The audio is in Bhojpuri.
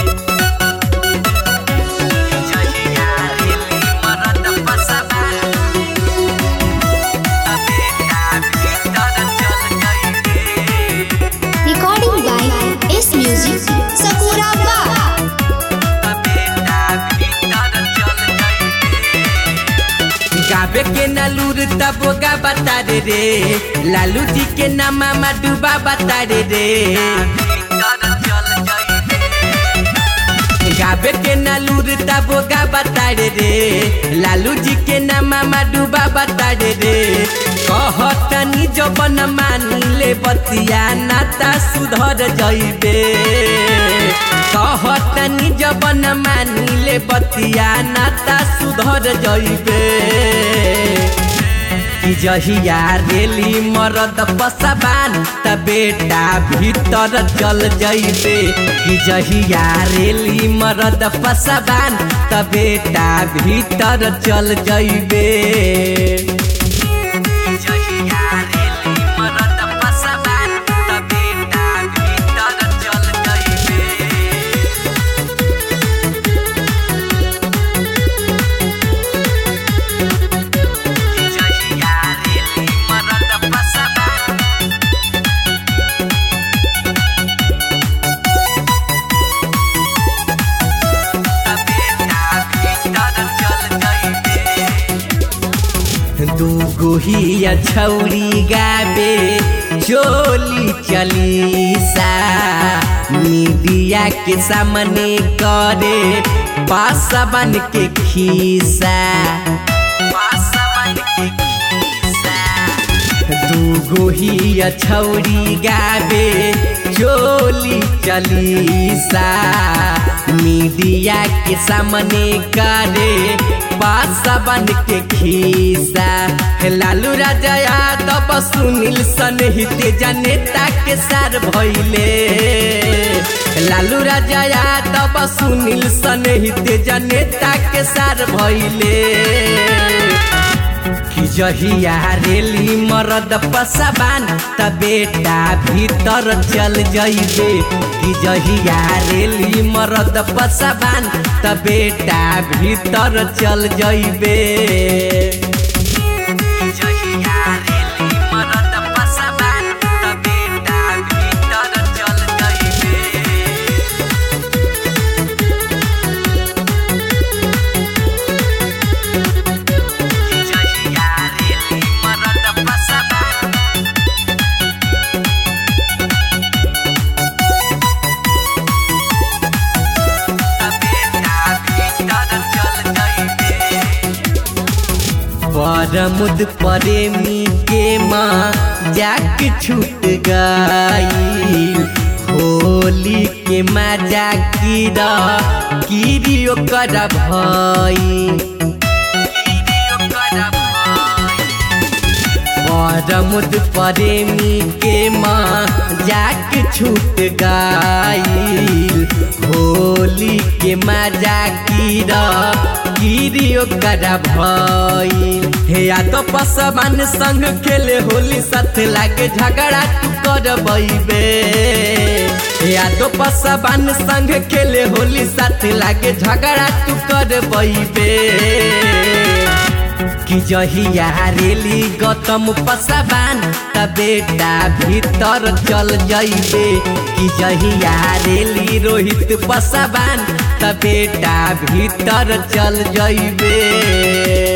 जहिया रेली मरद पसबा बेटा भीतर चल जाइबे Recording by S Music, Sakura Bar. बेटा भीतर चल जाइबे गाबे के नालूर तब गा बता रे रे लालू जी के नामा मा डूबा बता रे रे गाबे के नालूर तब गा बता रे रे लालू जी के नामा मा डूबा बता रे रे कहतनी जबन मानी ले बतिया नाता सुधर जइबे कहतनी जबन मानी ले बतिया नाता सुधर जइबे कि जहिया रेली मरद पसबान त बेटा भीतर चल जइबे कि जहिया रेली मरद पसबान त बेटा भीतर चल जइबे जहिया रेली मरद पसबान त बेटा भीतर चल जइबे जहिया रेली मरद पसबा बेटा भीतर चल जाइबे दूगो ही छौरी गाबे चोली चली सा मीडिया के सामने करे पासवन के खीसा पासवन के खीसा दूगो ही छौरी गाबे चोली चलीसा मीडिया के सामने करे पासवन के खीसा हे लालू राजा यादव सुनील सनहित जनेता के सार भइले लालू राजा यादव सुनील सनहित जनेता के सार भइले कि जहिया रेली मरद पसबान त बेटा भीतर चल जइबे कि जहिया रेली मरद पसबान त बेटा भीतर चल जइबे कि जहिया रेली मरद पसबान त बेटा भीतर चल जइबे जहिया रेली मरद पसबा बेटा भीतर चल जाइबे परमुद प्रेमी के माँ जाक छूट गई होली के मजा कीरा कीरी ओकर भई परमुद प्रेमी के माँ जाक छूट गई होली के मजा कीरा कीरी ओकर भई हे या तो पसवान संग खेले होली साथ लागे झगड़ा तू कर बैबे या तो पसवान संग खेले होली साथ लागे झगड़ा तू कर बैबे कि जहिया रेली गौतम पसबान त बेटा भीतर चल जइबे कि जहिया रेली रोहित पसबान त बेटा भीतर चल जइबे